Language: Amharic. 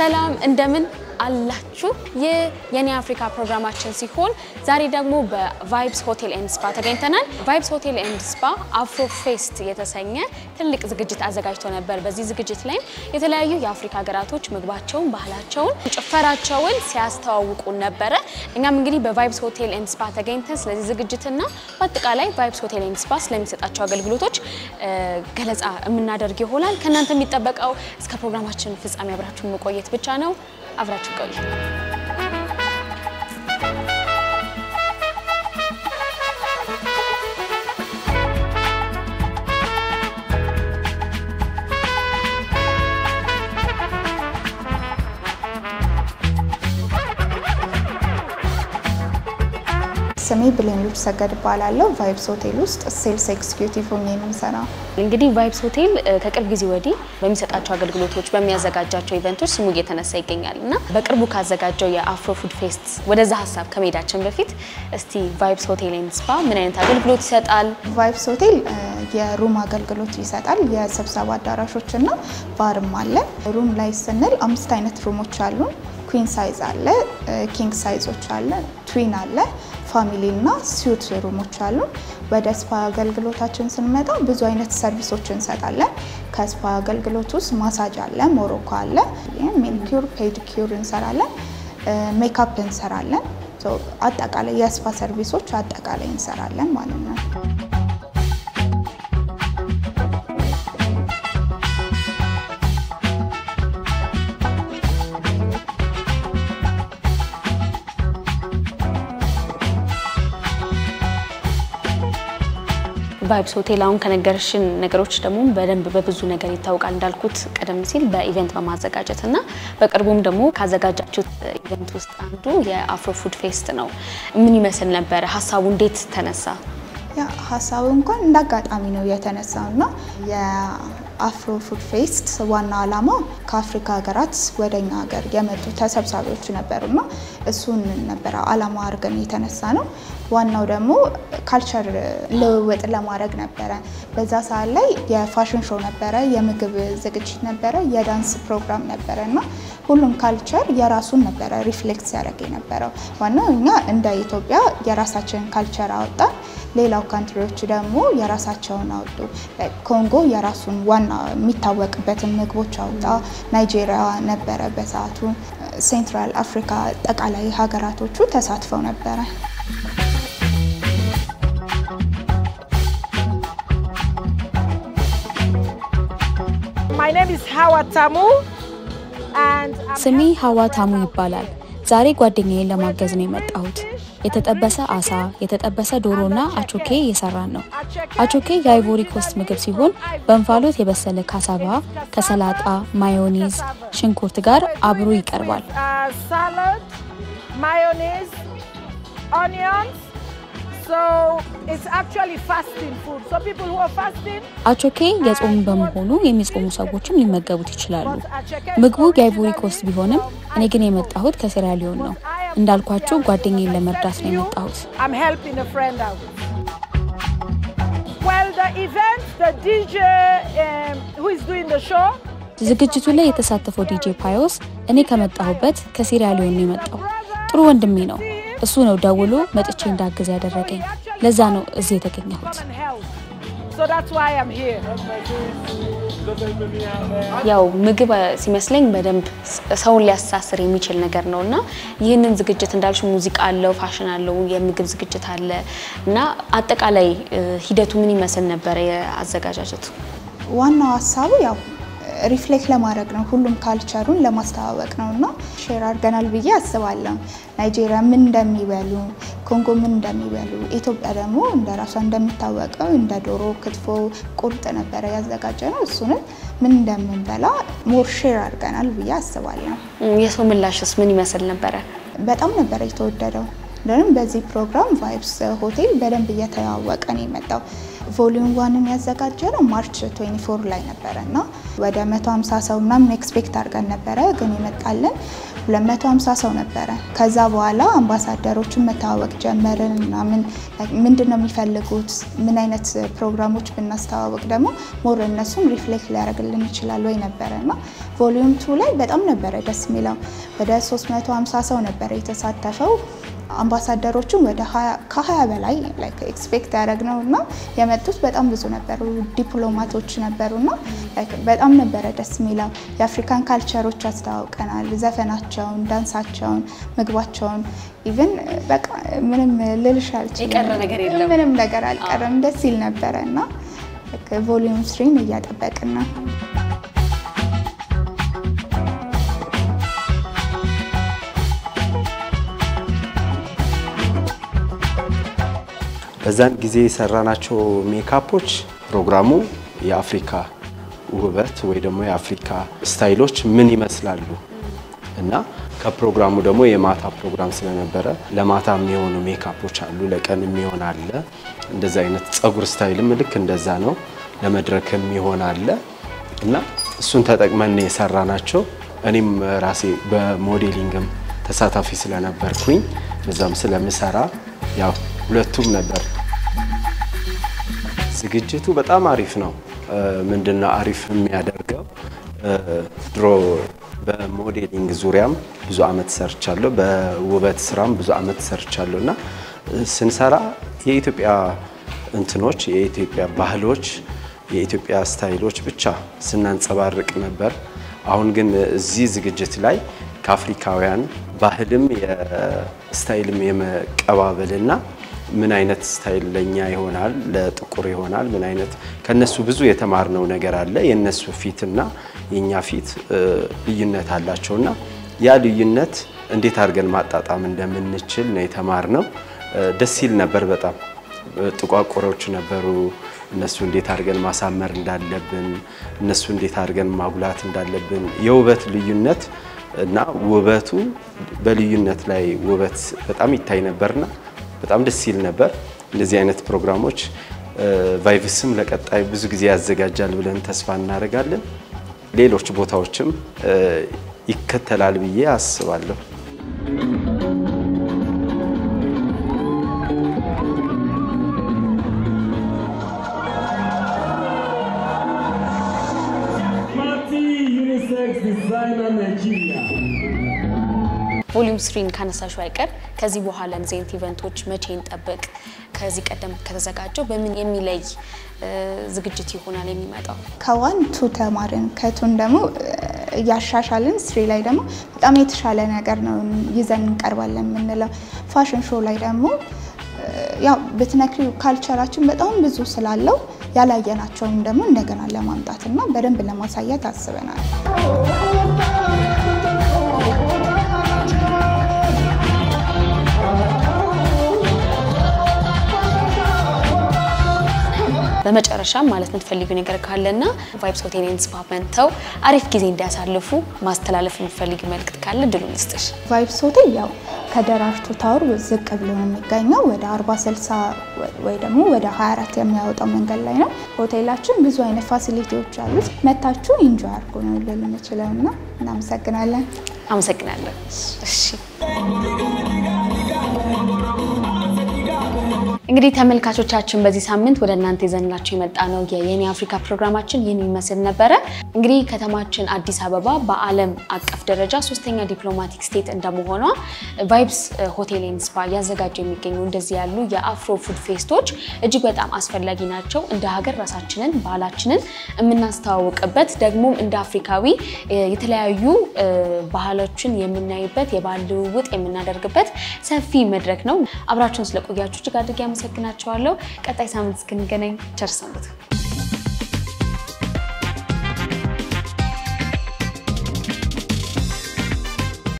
ሰላም እንደምን አላችሁ? ይህ የኔ አፍሪካ ፕሮግራማችን ሲሆን ዛሬ ደግሞ በቫይብስ ሆቴል ኤንድ ስፓ ተገኝተናል። ቫይብስ ሆቴል ኤንድ ስፓ አፍሮ ፌስት የተሰኘ ትልቅ ዝግጅት አዘጋጅቶ ነበር። በዚህ ዝግጅት ላይም የተለያዩ የአፍሪካ ሀገራቶች ምግባቸውን፣ ባህላቸውን፣ ጭፈራቸውን ሲያስተዋውቁ ነበረ። እኛም እንግዲህ በቫይብስ ሆቴል ኤንድ ስፓ ተገኝተን ስለዚህ ዝግጅትና በአጠቃላይ ቫይብስ ሆቴል ኤንድ ስፓ ስለሚሰጣቸው አገልግሎቶች ገለጻ የምናደርግ ይሆናል። ከእናንተ የሚጠበቀው እስከ ፕሮግራማችን ፍጻሜ አብራችሁን መቆየት ብቻ ነው። አብራችሁ ቆዩ። ስሜ ብሌን ሉች ሰገድ እባላለሁ። ቫይብስ ሆቴል ውስጥ ሴልስ ኤክስኪዩቲቭ ሆኜ ነው የምሰራው። እንግዲህ ቫይብስ ሆቴል ከቅርብ ጊዜ ወዲህ በሚሰጣቸው አገልግሎቶች በሚያዘጋጃቸው ኢቨንቶች ስሙ እየተነሳ ይገኛል እና በቅርቡ ካዘጋጀው የአፍሮ ፉድ ፌስት ወደዛ ሀሳብ ከመሄዳችን በፊት እስቲ ቫይብስ ሆቴል ኤንድ ስፓ ምን አይነት አገልግሎት ይሰጣል? ቫይብስ ሆቴል የሩም አገልግሎት ይሰጣል። የስብሰባ አዳራሾች እና ባርም አለ። ሩም ላይ ስንል አምስት አይነት ሩሞች አሉን። ኩዊን ሳይዝ አለ፣ ኪንግ ሳይዞች አለ፣ ትዊን አለ፣ ፋሚሊ እና ስዊት ሩሞች አሉ። ወደ ስፓ አገልግሎታችን ስንመጣ ብዙ አይነት ሰርቪሶች እንሰጣለን። ከስፓ አገልግሎት ውስጥ ማሳጅ አለ፣ ሞሮኮ አለ፣ ሜኒኪዩር ፔዲኪዩር እንሰራለን፣ ሜካፕ እንሰራለን። አጠቃላይ የስፓ ሰርቪሶች አጠቃላይ እንሰራለን ማለት ነው። ቫይብስ ሆቴል አሁን ከነገርሽን ነገሮች ደግሞ በደንብ በብዙ ነገር ይታወቃል። እንዳልኩት ቀደም ሲል በኢቨንት በማዘጋጀት እና በቅርቡም ደግሞ ካዘጋጃችሁት ኢቨንት ውስጥ አንዱ የአፍሮ ፉድ ፌስት ነው። ምን ይመስል ነበረ? ሀሳቡ እንዴት ተነሳ? ያ ሀሳቡ እንኳን እንደ አጋጣሚ ነው የተነሳው እና የአፍሮ ፉድ ፌስት ዋና ዓላማ ከአፍሪካ ሀገራት ወደኛ ሀገር የመጡ ተሰብሳቢዎች ነበሩና እሱን ነበረ ዓላማ አድርገን የተነሳ ነው። ዋናው ደግሞ ካልቸር ልውውጥ ለማድረግ ነበረ። በዛ ሰዓት ላይ የፋሽን ሾው ነበረ፣ የምግብ ዝግጅት ነበረ፣ የዳንስ ፕሮግራም ነበረ እና ሁሉም ካልቸር የራሱን ነበረ ሪፍሌክት ሲያደርግ የነበረው። ዋናው እኛ እንደ ኢትዮጵያ የራሳችንን ካልቸር አወጣን። ሌላው ካንትሪዎች ደግሞ የራሳቸውን አወጡ። ኮንጎ የራሱን ዋና የሚታወቅበትን ምግቦች አውጣ። ናይጄሪያ ነበረ በሰዓቱ። ሴንትራል አፍሪካ አጠቃላይ ሀገራቶቹ ተሳትፈው ነበረ። My name is Hawa Tamu and I'm ስሜ ሀዋ ታሙ ይባላል። ዛሬ ጓደኛዬን ለማገዝ ነው የመጣሁት። የተጠበሰ አሳ፣ የተጠበሰ ዶሮና አቾኬ እየሰራን ነው። አቾኬ የአይቮሪ ኮስት ምግብ ሲሆን በእንፋሎት የበሰለ ካሳባ ከሰላጣ፣ ማዮኔዝ፣ ሽንኩርት ጋር አብሮ ይቀርባል። uh, salad, mayonnaise, onions. So it's actually fasting food. So people who are fasting, አቾኬ የጾም በመሆኑ የሚጾሙ ሰዎችም ሊመገቡት ይችላሉ። ምግቡ የአይቮሪ ኮስት ቢሆንም እኔ ግን የመጣሁት ከሴራሊዮን ነው። እንዳልኳችሁ ጓደኛዬን ለመርዳት ነው የመጣሁት። I'm helping a friend out. Well, the event, the DJ um, who is doing the show, ዝግጅቱ ላይ የተሳተፈው ዲጄ ፓዮስ እኔ ከመጣሁበት ከሴራሊዮን ነው የመጣው። ጥሩ ወንድሜ ነው። እሱ ነው ደውሎ መጥቼ እንዳግዝ ያደረገኝ። ለዛ ነው እዚህ የተገኘሁት። and health. So that's why I'm here. ያው ምግብ ሲመስለኝ በደንብ ሰውን ሊያስተሳስር የሚችል ነገር ነው እና ይህንን ዝግጅት እንዳልሽ ሙዚቃ አለው፣ ፋሽን አለው፣ የምግብ ዝግጅት አለ እና አጠቃላይ ሂደቱ ምን ይመስል ነበረ የአዘጋጃጀቱ? ዋናው ሀሳቡ ያው ሪፍሌክት ለማድረግ ነው። ሁሉም ካልቸሩን ለማስተዋወቅ ነው እና ሼር አድርገናል ብዬ አስባለሁ። ናይጄሪያ ምን እንደሚበሉ፣ ኮንጎ ምን እንደሚበሉ፣ ኢትዮጵያ ደግሞ እንደ ራሷ እንደሚታወቀው እንደ ዶሮ፣ ክትፎ፣ ቁርጥ ነበረ ያዘጋጀ ነው። እሱንም ምን እንደምንበላ ሞር ሼር አድርገናል ብዬ አስባለሁ። የሰው ምላሽስ ምን ይመስል ነበረ? በጣም ነበረ የተወደደው። እንደውም በዚህ ፕሮግራም ቫይብስ ሆቴል በደንብ እየተዋወቀ ነው የመጣው። ቮሊዩም ዋንን ያዘጋጀ ነው ማርች 24 ላይ ነበረ እና ወደ 150 ሰው ምናምን ኤክስፔክት አድርገን ነበረ፣ ግን የመጣልን 250 ሰው ነበረ። ከዛ በኋላ አምባሳደሮችን መተዋወቅ ጀመርን ምናምን ምንድን ነው የሚፈልጉት፣ ምን አይነት ፕሮግራሞች ብናስተዋወቅ ደግሞ ሞር እነሱም ሪፍሌክት ሊያደርግልን ይችላል ወይ ነበረ እና ቮሊዩም ቱ ላይ በጣም ነበረ ደስ የሚለው ወደ 350 ሰው ነበረ የተሳተፈው። አምባሳደሮቹም ወደ ከ20 በላይ ኤክስፔክት ያደረግነው እና የመጡት በጣም ብዙ ነበሩ። ዲፕሎማቶች ነበሩና በጣም ነበረ ደስ የሚለው። የአፍሪካን ካልቸሮች አስተዋውቀናል። ዘፈናቸውን፣ ዳንሳቸውን፣ ምግባቸውን ኢቨን በቃ ምንም ልልሽ አልችልም። የቀረ ነገር የለም። ምንም ነገር አልቀረም። ደስ ይል ነበረ እና ቮሊዩም ስሪን እያጠበቅን ነው። በዛን ጊዜ የሰራናቸው ሜካፖች ፕሮግራሙ የአፍሪካ ውበት ወይ ደግሞ የአፍሪካ ስታይሎች ምን ይመስላሉ እና ከፕሮግራሙ ደግሞ የማታ ፕሮግራም ስለነበረ ለማታ የሚሆኑ ሜካፖች አሉ፣ ለቀን የሚሆን አለ። እንደዛ አይነት ጸጉር ስታይልም ልክ እንደዛ ነው። ለመድረክ የሚሆን አለ እና እሱን ተጠቅመን የሰራ ናቸው። እኔም ራሴ በሞዴሊንግም ተሳታፊ ስለነበርኩኝ በዛም ስለምሰራ ያው ሁለቱም ነበር። ዝግጅቱ በጣም አሪፍ ነው። ምንድነው አሪፍ የሚያደርገው ድሮ በሞዴሊንግ ዙሪያም ብዙ አመት ሰርቻለሁ፣ በውበት ስራም ብዙ አመት ሰርቻለሁ እና ስንሰራ የኢትዮጵያ እንትኖች የኢትዮጵያ ባህሎች የኢትዮጵያ ስታይሎች ብቻ ስናንጸባርቅ ነበር። አሁን ግን እዚህ ዝግጅት ላይ ከአፍሪካውያን ባህልም የስታይልም የመቀባበልና ምን አይነት ስታይል ለኛ ይሆናል፣ ለጥቁር ይሆናል፣ ምን አይነት ከነሱ ብዙ የተማርነው ነገር አለ። የነሱ ፊትና የኛ ፊት ልዩነት አላቸውና ያ ልዩነት እንዴት አድርገን ማጣጣም እንደምንችል ነው የተማርነው። ደስ ይል ነበር በጣም ጥቋቁሮች ነበሩ። እነሱ እንዴት አድርገን ማሳመር እንዳለብን፣ እነሱ እንዴት አድርገን ማጉላት እንዳለብን የውበት ልዩነት እና ውበቱ በልዩነት ላይ ውበት በጣም ይታይ ነበርና በጣም ደስ ይል ነበር። እንደዚህ አይነት ፕሮግራሞች ቫይቭስም ለቀጣይ ብዙ ጊዜ ያዘጋጃል ብለን ተስፋ እናደርጋለን። ሌሎች ቦታዎችም ይከተላል ብዬ አስባለሁ። ቮሊዩም ስሪን ካነሳሽው አይቀር ከዚህ በኋላ እንደዚህ አይነት ኢቨንቶች መቼ እንጠብቅ? ከዚህ ቀደም ከተዘጋጀው በምን የሚለይ ዝግጅት ይሆናል የሚመጣው? ከዋን ቱ ተማርን ከቱን ደግሞ እያሻሻልን ስሪ ላይ ደግሞ በጣም የተሻለ ነገር ነው ይዘን እንቀርባለን የምንለው። ፋሽን ሾው ላይ ደግሞ ያው ብትነክሪው ካልቸራችን በጣም ብዙ ስላለው ያላየናቸውን ደግሞ እንደገና ለማምጣት እና በደንብ ለማሳየት አስበናል። በመጨረሻም ማለት የምትፈልጊው ነገር ካለና ቫይብስ ሆቴል ኤንድ ስፓ መጥተው አሪፍ ጊዜ እንዲያሳልፉ ማስተላለፍ የምትፈልጊው መልእክት ካለ ድሉን ልስጥሽ። ቫይብስ ሆቴል ያው ከደራርቱ ታወር ዝቅ ብሎ ነው የሚገኘው ወደ 40 60 ወይ ደግሞ ወደ 24 የሚያወጣው መንገድ ላይ ነው። ሆቴላችን ብዙ አይነት ፋሲሊቲዎች አሉት። መታችሁ ኢንጆይ አድርጎ ነው ልል የምችለው እና እናመሰግናለን። አመሰግናለሁ። እሺ እንግዲህ ተመልካቾቻችን በዚህ ሳምንት ወደ እናንተ ይዘንላችሁ የመጣ ነው የየኔ አፍሪካ ፕሮግራማችን ይህን ይመስል ነበረ። እንግዲህ ከተማችን አዲስ አበባ በዓለም አቀፍ ደረጃ ሶስተኛ ዲፕሎማቲክ ስቴት እንደመሆኗ ቫይብስ ሆቴል ኤንድ ስፓ እያዘጋጀ የሚገኙ እንደዚህ ያሉ የአፍሮ ፉድ ፌስቶች እጅግ በጣም አስፈላጊ ናቸው። እንደ ሀገር ራሳችንን ባህላችንን የምናስተዋውቅበት ደግሞም እንደ አፍሪካዊ የተለያዩ ባህሎችን የምናይበት የባህል ልውውጥ የምናደርግበት ሰፊ መድረክ ነው። አብራችሁን ስለቆያችሁ እጅግ አድርጌ አመሰግናቸዋለሁ። ቀጣይ ሳምንት እስክንገናኝ ቸር ሰንብቱ።